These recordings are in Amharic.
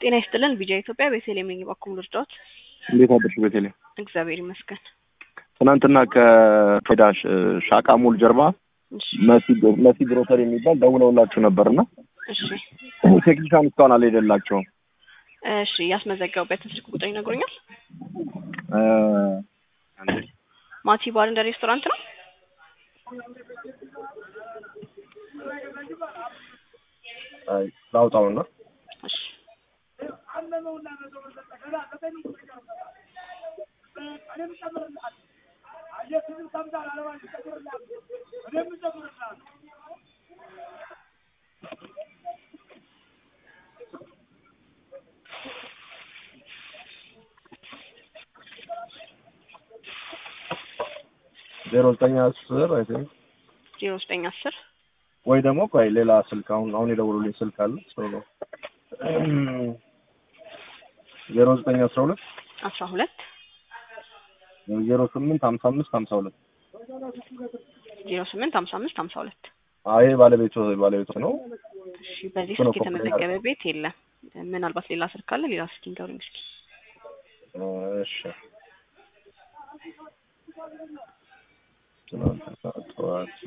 ጤና ይስጥልን ቢጃ ኢትዮጵያ ቤተልሔም ነኝ። እባክዎ ልርዳዎት? እንዴት አደርሽ ቤተልሔም? እግዚአብሔር ይመስገን። ትናንትና ከፌዳ ሻቃ ሞል ጀርባ እሺ መሲ ግሮሰሪ የሚባል ደውለውላችሁ ነበርና እሺ ቴክኒሻን እስካሁን አልሄደላቸውም። እሺ ያስመዘገቡበትን ስልክ ቁጥር ይነግሩኛል? እ ማቲ ባር እንደ ሬስቶራንት ነው? አይ ላውጣውና እሺ ዜሮ ዘጠኝ አስር አይ ቲንክ ዜሮ ዘጠኝ አስር ወይ ደግሞ ቆይ ሌላ ስልክ አሁን አሁን የደውሉልኝ ስልክ አለ ሰው ነው ዜሮ ዘጠኝ አስራ ሁለት አስራ ሁለት ዜሮ ስምንት ሀምሳ አምስት ሀምሳ ሁለት ዜሮ ስምንት ሀምሳ አምስት ሀምሳ ሁለት አይ ባለቤቱ ባለቤቱ ነው። እሺ በዚህ እሱ ነው ስልክ የተመዘገበ ቤት የለም። ምናልባት ሌላ ስልክ ካለ ሌላ ስልክ ይንገሩኝ እስኪ። እሺ ትናንትና ጠዋት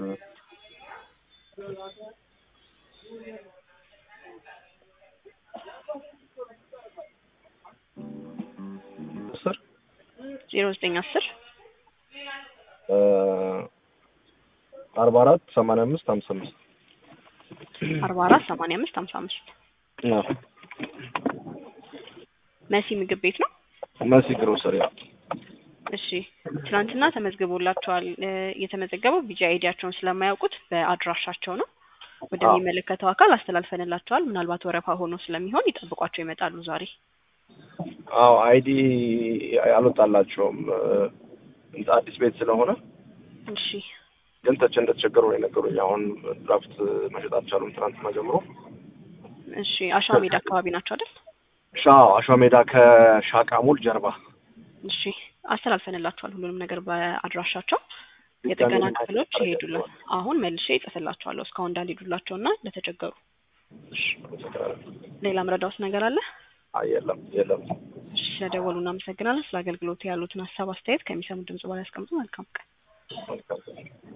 አስር ዜሮ ዘጠኝ አስር አርባ አራት ሰማንያ አምስት ሀምሳ አምስት አርባ አራት ሰማንያ አምስት ሀምሳ አምስት መሲ ምግብ ቤት ነው። መሲ ግሮሰሪ እሺ ትናንትና ተመዝግቦላቸዋል። እ የተመዘገበው ቢጂ አይዲያቸውን ስለማያውቁት በአድራሻቸው ነው። ወደሚመለከተው አካል አስተላልፈንላቸዋል። ምናልባት ወረፋ ሆኖ ስለሚሆን ይጠብቋቸው ይመጣሉ ዛሬ። አዎ አይዲ አልወጣላቸውም እ አዲስ ቤት ስለሆነ እሺ ግን ተቸ እንደተቸገሩ ነው የነገሩኝ። አሁን ድራፍት መሸጥ አልቻሉም ትናንትና ጀምሮ። እሺ አሸዋ ሜዳ አካባቢ ናቸው አይደል? ሻ አሸዋ ሜዳ ከሻቃ ሞል ጀርባ እሺ አስተላልፈንላቸዋል ሁሉንም ነገር በአድራሻቸው። የጥገና ክፍሎች ይሄዱልን። አሁን መልሼ ይጽፍላቸዋለሁ እስካሁን እንዳልሄዱላቸው እና ለተቸገሩ። እሺ አመሰግናለሁ። ሌላ ምረዳውስ ነገር አለ? አይ የለም የለም። እሺ ስለደወሉ እናመሰግናለን። ስለ አገልግሎቱ ያሉትን ሀሳብ አስተያየት ከሚሰሙ ድምጽ በላይ ያስቀምጡ። መልካም ቀን። መልካም